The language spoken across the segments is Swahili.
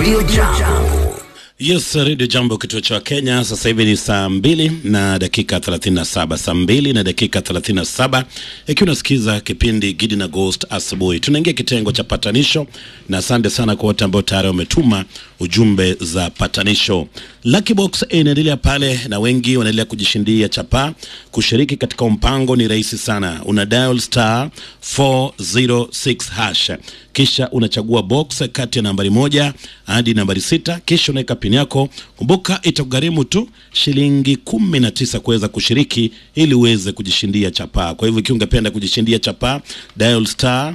Radio Jambo. Yes, Radio Jambo, kituo cha Kenya. Sasa hivi ni saa mbili na dakika 37, saa mbili na dakika 37, ikiwa unasikiza kipindi Gidi na Ghost asubuhi. Tunaingia kitengo cha patanisho, na asante sana kwa wote ambao tayari wametuma ujumbe za patanisho. Lucky Box inaendelea pale na wengi wanaendelea kujishindia chapaa. Kushiriki katika mpango ni rahisi sana, una dial star 406 hash, kisha unachagua box kati ya nambari moja hadi nambari sita, kisha unaweka pini yako. Kumbuka itakugharimu tu shilingi kumi na tisa kuweza kushiriki ili uweze kujishindia chapaa. Kwa hivyo ikiwa ungependa kujishindia chapaa, dial star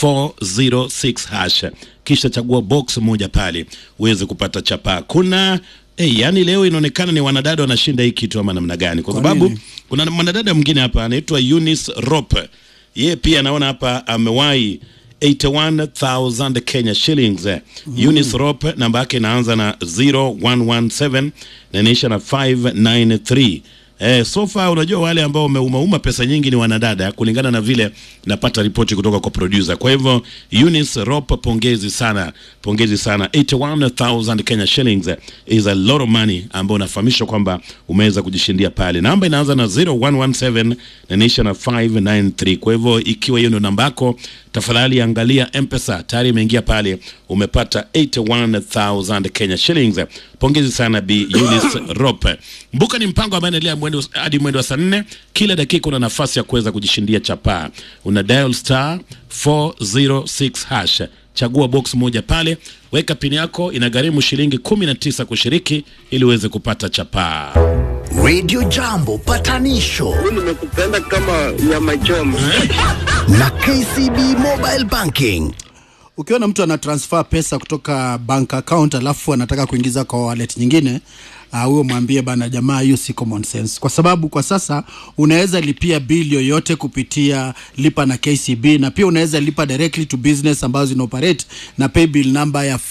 406 hash kisha chagua box moja pale uweze kupata chapaa. Kuna Hey, yani leo inaonekana ni wanadada wanashinda hii kitu ama namna gani? Kwa Kwa sababu nini? kuna mwanadada mwingine hapa anaitwa Eunice Rope. Yeye pia naona hapa amewahi 81,000 Kenya shillings. Eunice Rope namba yake inaanza na 0117 na inaisha na 593. Eh, so far unajua wale ambao wameumauma pesa nyingi ni wanadada kulingana na vile napata ripoti kutoka kwa producer. Kwa hivyo Eunice Rope, pongezi sana, pongezi sana. 81,000 Kenya shillings is a lot of money ambao unafahamishwa kwamba umeweza kujishindia pale. Namba inaanza na 0117 na inaisha na 593. Kwa hivyo ikiwa hiyo ndio namba yako, tafadhali angalia M-Pesa tayari imeingia pale, umepata 81,000 Kenya shillings. Pongezi sana Bi Eunice Rope. Mbuka ni mpango ambao unaendelea mwendo hadi mwendo wa saa nne. Kila dakika una nafasi ya kuweza kujishindia chapaa. Una dial star 406 hash, chagua box moja pale, weka pini yako, inagharimu shilingi 19 kushiriki ili uweze kupata chapaa. Radio Jambo patanisho nimekupenda kama nyama choma. na KCB Mobile Banking. Ukiona mtu ana transfer pesa kutoka bank account alafu anataka kuingiza kwa wallet nyingine ah, huyo mwambie bana, jamaa, hiyo si common sense, kwa sababu kwa sasa unaweza lipia bill yoyote kupitia lipa na KCB, na pia unaweza lipa directly to business ambazo zina operate na pay bill number ya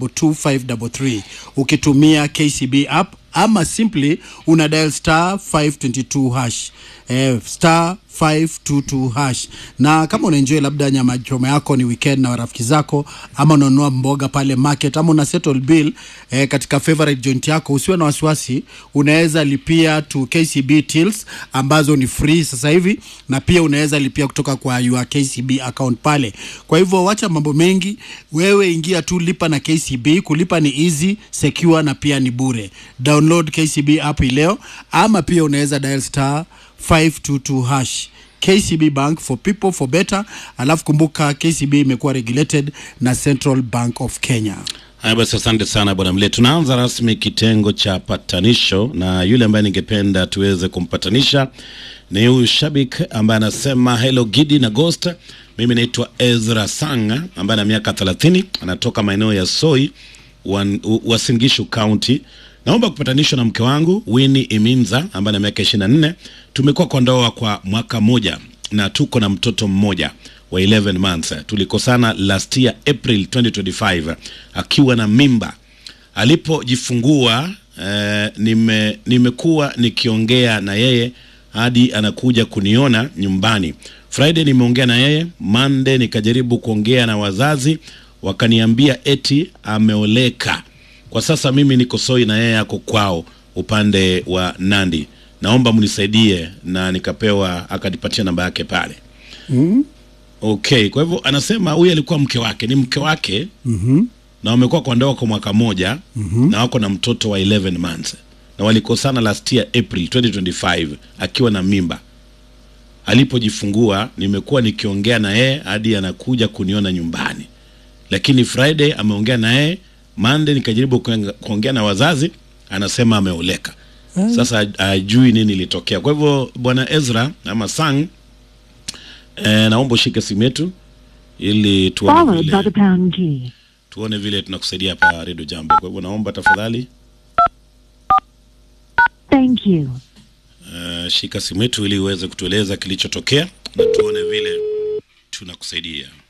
522533 ukitumia KCB app ama simply una dial star 522 hash eh, star 522 hash na kama unaenjoy labda nyama choma yako ni weekend na rafiki zako ama unanunua mboga pale market ama una settle bill eh, katika favorite joint yako usiwe na wasiwasi unaweza lipia to KCB tills ambazo ni free sasa hivi na pia unaweza lipia kutoka kwa your KCB account pale kwa hivyo wacha mambo mengi wewe ingia tu lipa na KCB kulipa ni easy secure na pia ni bure download KCB app hii leo ama pia unaweza dial star 522 hash KCB Bank for people for better. Alafu kumbuka KCB imekuwa regulated na Central Bank of Kenya. Haya basi, asante sana bwana Mle. Tunaanza rasmi kitengo cha patanisho, na yule ambaye ningependa tuweze kumpatanisha ni huyu shabik ambaye anasema hello Gidi na Ghost. Mimi naitwa Ezra Sanga ambaye ana miaka 30 anatoka maeneo ya Soi Wan- U- Uasin Gishu County. Naomba kupatanishwa na mke wangu Winnie Iminza ambaye ana miaka 24. Tumekuwa kwa ndoa kwa mwaka mmoja na tuko na mtoto mmoja wa 11 months. Tulikosana last year April 2025 akiwa na mimba. Alipojifungua eh, nime nimekuwa nikiongea na yeye hadi anakuja kuniona nyumbani. Friday nimeongea na yeye, Monday nikajaribu kuongea na wazazi, wakaniambia eti ameoleka. Kwa sasa mimi niko Soi na yeye ako kwao upande wa Nandi. Naomba mnisaidie, na nikapewa akanipatia namba yake pale. Okay, kwa hivyo anasema huyu alikuwa mke wake, ni mke wake na wamekuwa kwa ndoa kwa mwaka moja na wako na mtoto wa 11 months na walikosana last year April 2025 akiwa na mimba. Alipojifungua nimekuwa nikiongea na yeye hadi anakuja kuniona nyumbani, lakini Friday ameongea na yeye, Monday nikajaribu kuenga- kuongea na wazazi, anasema ameoleka. Sasa ajui nini ilitokea. Kwa hivyo bwana Ezra ama Sang, eh, naomba ushike simu yetu ili tuone followed by vile the pound key. tuone vile tunakusaidia hapa Radio Jambo. Kwa hivyo naomba tafadhali Thank you. uh, shika simu yetu ili uweze kutueleza kilichotokea na tuone vile tunakusaidia.